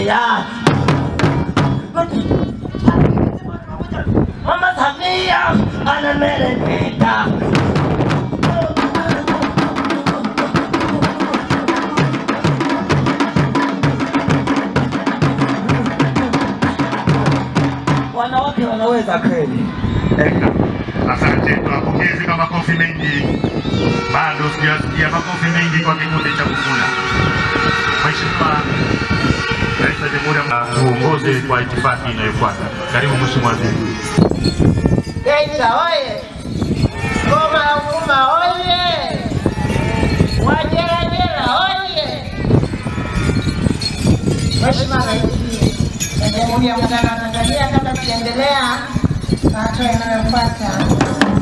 ya Mama Samia anameremeta. Wanawake wanaweza kweli. Eka. Asante, tuwapongeze kwa makofi mengi. Bado sijasikia makofi mengi kwa kikundi cha Kukula. Mheshimiwa Rais wa Jamhuri ya tuongoze kwa itifaki inayofuata. Karibu Mheshimiwa Waziri. Geita oye! Ngoma ya Uvuma oye! Wajerajera oye! Mheshimiwa Rais wa Jamhuri ya Muungano wa Tanzania, kabla tukiendelea na hatua inayofuata